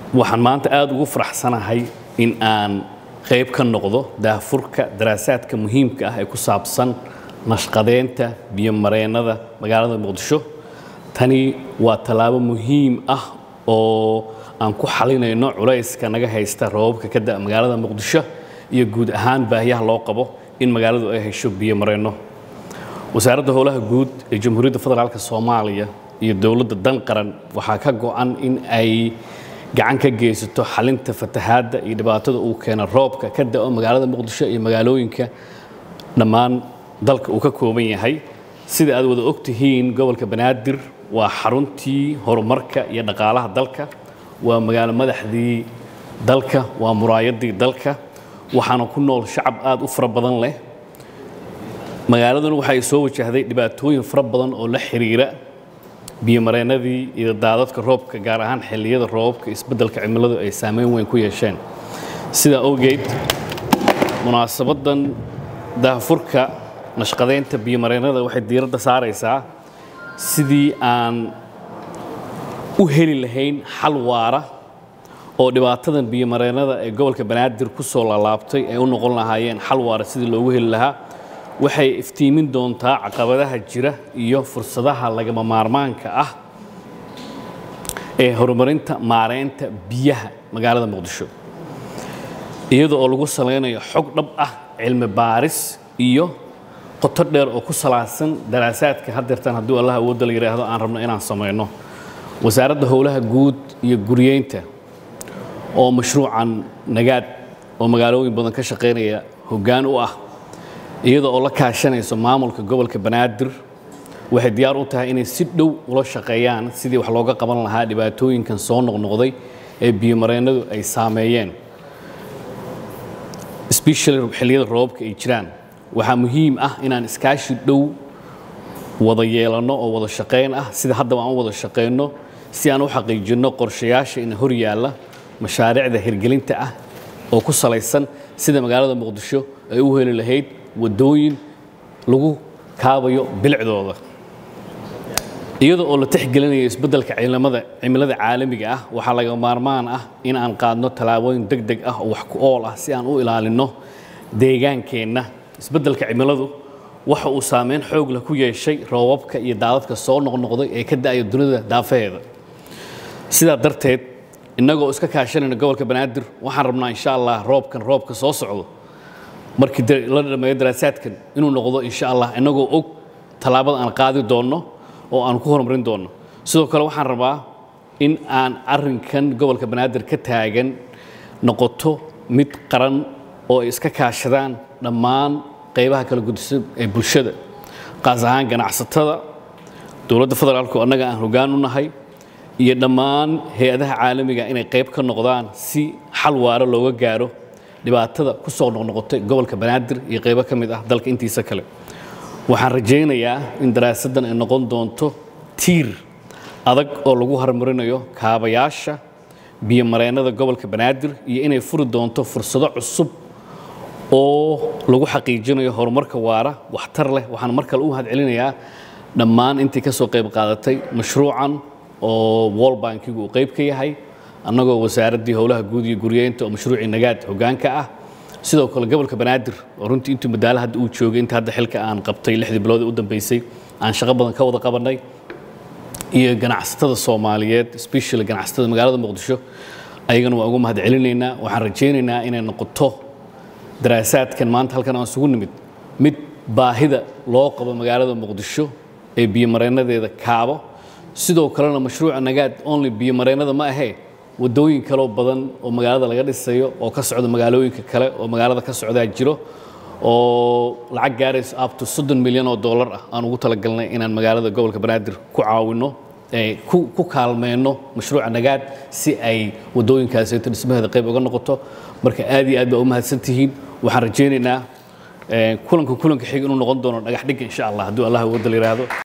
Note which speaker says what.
Speaker 1: waxaan maanta aada ugu faraxsanahay in aan qayb ka noqdo daahfurka daraasaadka muhiimka ah ee ku saabsan nashqadeynta biyomareennada magaalada muqdisho tani waa tallaabo muhiim ah oo aan ku xalinayno culayska naga haysta roobabka ka da'a magaalada muqdisho iyo guud ahaan baahiyaha loo qabo in magaaladu ay hesho biyomareenno wasaaradda howlaha guud ee jamhuuriyadda federaalk soomaaliya iyo dowladda dan qaran waxaa ka go'an in ay gacan ka geysato xalinta fatahaadda iyo dhibaatada uu keena roobka ka da'o magaalada muqdisho iyo magaalooyinka dhammaan dalka uu ka kooban yahay sida aad wada ogtihiin gobolka banaadir waa xaruntii horumarka iyo dhaqaalaha dalka waa magaalo madaxdii dalka waa muraayadii dalka waxaana ku nool shacab aad u fara badan leh magaaladuna waxay soo wajahday dhibaatooyin fara badan oo la xiriira biyomareennadii iyo daadadka roobka gaar ahaan xilliyada roobabka isbeddelka cimiladu ay saameyn weyn ku yeesheen sidaa awgeed munaasabaddan daahfurka nashqadeynta biyomareennada waxay diiradda saaraysaa sidii aan u heli lahayn xal waara oo dhibaatadan biyomareennada ee gobolka banaadir ku soo laalaabtay ay u noqon lahaayeen xal waara sidii loogu heli lahaa waxay iftiimin doontaa caqabadaha jira iyo fursadaha lagama maarmaanka ah ee horumarinta maareynta biyaha magaalada muqdisho iyada oo lagu salaynayo xog dhab ah cilmi baaris iyo qoto dheer oo ku salaadsan daraasaadka haddeertan hadduu allah awoodda la yidhaahdo aan rabno inaan samayno wasaaradda howlaha guud iyo guriyeynta oo mashruucan nagaad oo magaalooyin badan ka shaqaynaya hoggaan u ah iyada oo la kaashanayso maamulka gobolka banaadir waxay diyaar u tahay inay si dhow ula shaqeeyaan sidii wax looga qaban lahaa dhibaatooyinkan soo noqnoqday ee biyomareennadu ay saameeyeen especially xilliyada roobabka ay jiraan waxaa muhiim ah inaan iskaashi dhow wada yeelanno oo wada shaqayn ah sida haddaba aan u wada shaqayno si aan u xaqiijinno qorshayaasha ina hor yaalla mashaariicda hirgelinta ah oo ku salaysan sida magaalada muqdisho ay u heli lahayd waddooyin lagu kaabayo bilicdooda iyada oo la tixgelinayo isbeddelka ciidamada cimilada caalamiga ah waxaa laga maarmaan ah in aan qaadno tallaabooyin deg deg ah oo wax ku ool ah si aan u ilaalinno deegaankeenna isbeddelka cimiladu waxa uu saameyn xoog leh ku yeeshay roobabka iyo daadadka soo noqnoqday ee ka da'aya dunida daafaheeda sidaa darteed innagoo iska kaashanayna gobolka banaadir waxaan rabnaa insha allah roobkan roobka soo socdo markii la dhameeyo daraasaadkan inuu noqdo insha allah innagoo og tallaabada aan qaadi doonno oo aan ku horumarin doonno sidoo kale waxaan rabaa in aan arrinkan gobolka banaadir ka taagan noqoto mid qaran oo ay iska kaashadaan dhammaan qaybaha kala gudisan ee bulshada qaas ahaan ganacsatada dowladda federaalku annaga aan hoggaan u nahay iyo dhammaan hay-adaha caalamiga inay qayb ka noqdaan si xal waaro looga gaaro dhibaatada ku soo noqnoqotay gobolka banaadir iyo qaybo ka mid ah dalka intiisa kale waxaan rajaynayaa in daraasaddan ay noqon doonto tiir adag oo lagu horumarinayo kaabayaasha biyomareennada gobolka banaadir iyo inay furi doonto fursado cusub oo lagu xaqiijinayo horumarka waara waxtar leh waxaan mar kale u mahadcelinayaa dhammaan intii ka soo qayb qaadatay mashruucan oo wall bankigu uu qayb ka yahay annagoo wasaaraddii howlaha guud iyo guriyeynta oo mashruucii nagaad hoggaanka ah sidoo kale gobolka banaadir oo runtii intuu madaalo hadda uu joogay inta hadda xilka aan qabtay lixdii bilood ee u dambeysay aan shaqo badan ka wada qabannay iyo ganacsatada soomaaliyeed especially ganacsatada magaalada muqdisho ayagana waa ugu mahadcelinaynaa waxaan rajaynaynaa inay noqoto daraasaadkan maanta halkan aan isugu nimid mid baahida loo qabo magaalada muqdisho ee biyomareennadeeda kaabo sidoo kalena mashruuca nagaad only biyomareennada ma ahee waddooyin kaloo badan oo magaalada laga dhisayo oo ka socda magaalooyinka kale oo magaalada ka socdaa jiro oo lacag gaarayso abto soddon milyan oo dollar ah aan ugu talagalnay inaan magaalada gobolka banaadir ku caawinno ku kaalmeyno mashruuca nagaad si ay waddooyinkaasito dhismaheeda qayb uga noqoto marka aad iyo aad baa u mahadsantihiin waxaan rajaynaynaa kulanka kulanka xiga inuu noqon doono dhagax dhigga insha allah hadduu allah wadda la yidhaahdo